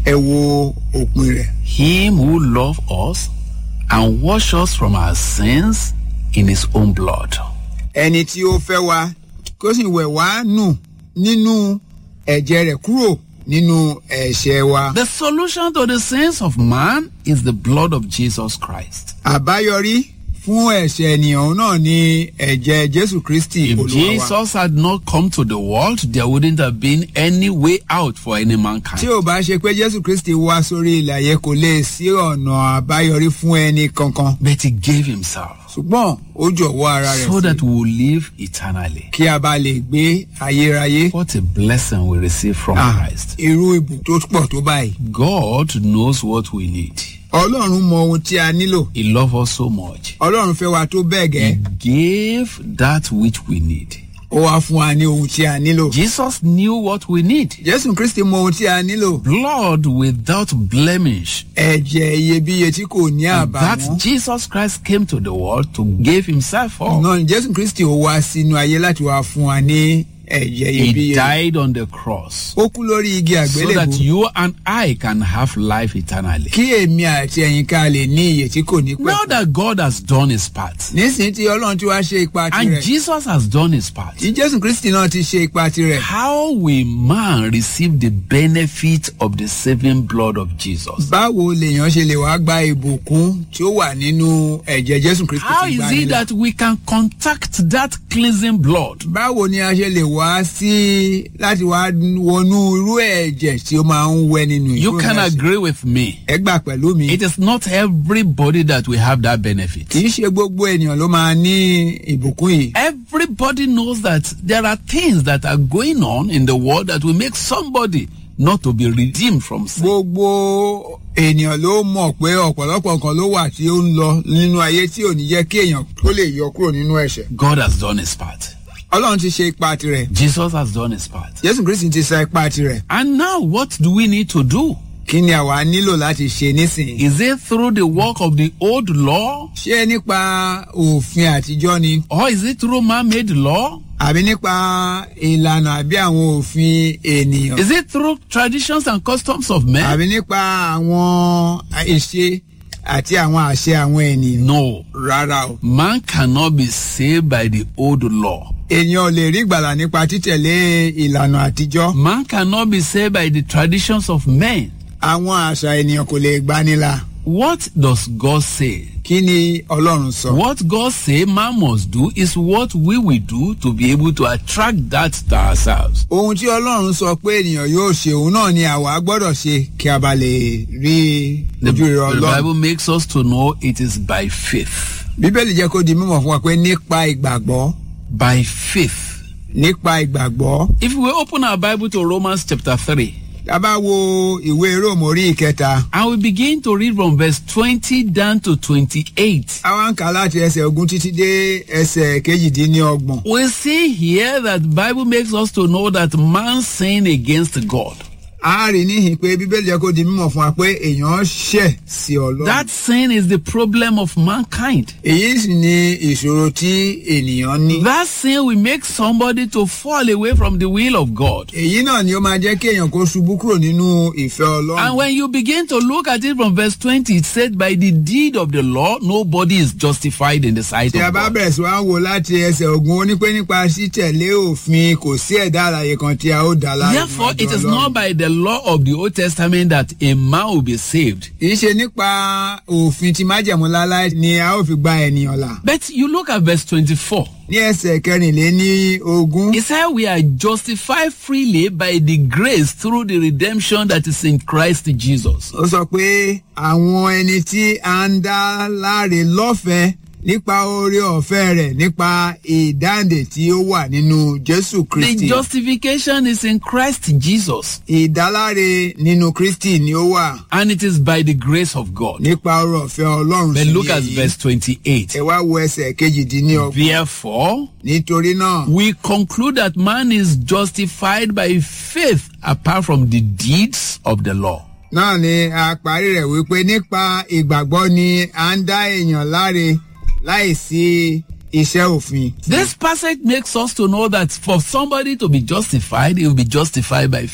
ẹ wo òpin rẹ̀. Him who loved us and washed us from our sins in his own blood. ẹni tí ó fẹ́ wa kó sì wẹ̀ wá nù nínú ẹ̀jẹ̀ rẹ̀ kúrò nínú ẹ̀ṣẹ̀ wa. The solution to the sins of man is the blood of Jesus Christ. àbáyọrí fún ẹ̀ṣẹ̀ ènìyàn náà ni ẹ̀jẹ̀ jésù kristi If olúwa wa. Jesus had not come to the world, there wouldn't have been any way out for any tí mankind. ò bá ṣe pé jésù kristi wá sórí ilẹ̀ ayé kò lè sí ọ̀nà àbáyọrí fún ẹni kankan But he gave himself ṣùgbọ́n ó jọ̀wọ́ ara rẹ̀ so sí that we will live eternally. kí a bá lè gbé ayérayé. What a blessing we receive from Ah, Christ. irú ìbùn tó pọ̀ tó báyìí. God knows what we need. ọlọ́run mọ ohun tí a nílò He loves us so much. ọlọ́run fẹ́ wa tó bẹ́ẹ̀ He gẹ́ gave that which we need. ó wá fún wa ní ohun tí a nílò. Jesus knew what we need. jésù kristi mọ ohun tí a nílò. Blood without blemish. ẹ̀jẹ̀ iyebíye tí kò ní And that àbàwọ́n. Jesus Christ came to the world to give himself for. náà ni jésù kristi ó wá sínú ayé láti wá fún wa ní ẹ̀jẹ̀ He iyebíye. died on the cross ó kú lórí igi so that àgbélébù. you and I can have life eternally. kí èmi àti ẹ̀yin ká lè ní iye tí kò ní Now pẹ́. that God has done his part nísìnyí tí ọlọ́run ti wá ṣe ipa and tirẹ̀. Jesus has done his part, tí jésù kristi náà ti ṣe ipa tirẹ̀. how will man receive the benefit of the saving blood of Jesus? báwo lèèyàn ṣe lè wá gba ìbùkún tí ó wà nínú ẹ̀jẹ̀ jésù kristi How ti is gbà it nílẹ̀? that we can contact that cleansing blood? báwo ni a ṣe lè wá sí láti wá wọnú irú ẹ̀jẹ̀ tí ó máa ń wẹ nínú You ìkúrò can ẹ̀ṣẹ̀? agree with me. ẹ gbà pẹ̀lú mi. It is not everybody that will have that benefit. kì í ṣe gbogbo ènìyàn ló máa ní ìbùkún yìí. Everybody knows that there are things that are going on in the world that will make somebody not to be redeemed from sin. gbogbo ènìyàn ló mọ̀ pé ọ̀pọ̀lọpọ̀ nǹkan ló wà tí ó ń lọ nínú ayé tí ò ní jẹ́ kí èèyàn tó lè yọ kúrò nínú ẹ̀ṣẹ̀. God has done his part. ọlọ́run ti ṣe ipa tirẹ̀ Jesus has done his part. jésù kristi ti sa ipa tirẹ̀ And now what do we need to do? kí ni àwa nílò láti ṣe nísìnyí. Is it through the work of the old law ṣé nípa òfin àtijọ́ ni or is it through man-made law? àbí nípa ìlànà àbí àwọn òfin ènìyàn Is it through traditions and customs of men? àbí nípa àwọn ìṣe àti àwọn àṣẹ àwọn ènìyàn. No. rárá o. Man cannot be saved by the old law. èèyàn ò lè rí ìgbàlà nípa títẹ̀lé ìlànà àtijọ́. Man cannot be saved by the traditions of men. àwọn àṣà ènìyàn kò lè gbanila. What does God say? kí ni ọlọ́run sọ. What God say man must do is what we will do to be able to attract that to ourselves. ohun tí ọlọ́run sọ pé ènìyàn yóò ṣe òun náà ni àwa gbọ́dọ̀ ṣe kí a bá lè rí The, ojú rere the ọlọ́run. Bible makes us to know it is by faith. bíbélì jẹ́ kó di mímọ̀ fún wa pé nípa ìgbàgbọ́ By faith. nípa ìgbàgbọ́. If we open our Bible to Romans chapter 3 tá a bá wo ìwé róòmù orí ìkẹta. and we begin to read from verse 20 down to 28, àwa ń kà láti ẹsẹ̀ ogún títí dé ẹsẹ̀ kejìdínlọ́gbọ̀n. we see here that Bible makes us to know that man sinned against God. a rí níhìn pé bíbélì jẹ́ kó di mímọ̀ fún wa pé èèyàn ṣẹ̀ sí ọlọ́run. That sin is the problem of mankind. èyí sì ni ìṣòro tí ènìyàn ní. That sin will make somebody to fall away from the will of God. èyí náà ni ó máa jẹ́ kí èèyàn kó ṣubú kúrò nínú ìfẹ́ And ọlọ́run. when you begin to look at it from verse 20, it said, By the deed of the law, nobody is justified in the sight tí a of bá God. bẹ̀rẹ̀ sí wá wò láti ẹsẹ̀ ogun ó ní pé nípa títẹ̀lé òfin kò sí ẹ̀dá àlàyé kan tí a ó dá láre Therefore, níwájú it is Ọlọ́run. not by the law of the Old Testament that a man will be saved. kì í ṣe nípa òfin tí májẹ̀mú láláì ni a ó fi gba ènìyàn là. But you look at verse 24. ní ẹsẹ̀ kẹrìnléní ogún. It said, We are justified freely by the grace through the redemption that is in Christ Jesus. ó sọ pé àwọn ẹni tí a ń dá láre lọ́fẹ̀ẹ́ nípa oore ọ̀fẹ́ rẹ̀ nípa ìdáǹdè tí ó wà nínú jésù The kristi. justification is in Christ Jesus, ìdáláre nínú kristi ni ó wà and it is by the grace of God. nípa oore ọ̀fẹ́ ọlọ́run But sí look at èyí. verse 28. ẹ wá wo ẹsẹ̀ kejìdínlọ́gbọ̀n. Therefore, nítorí náà we conclude that man is justified by faith apart from the deeds of the law. náà ni a parí rẹ̀ wípé nípa ìgbàgbọ́ ni à ń dá èèyàn láre láìsí iṣẹ́ òfin. This passage makes us to know that for somebody to be justified, he will be justified by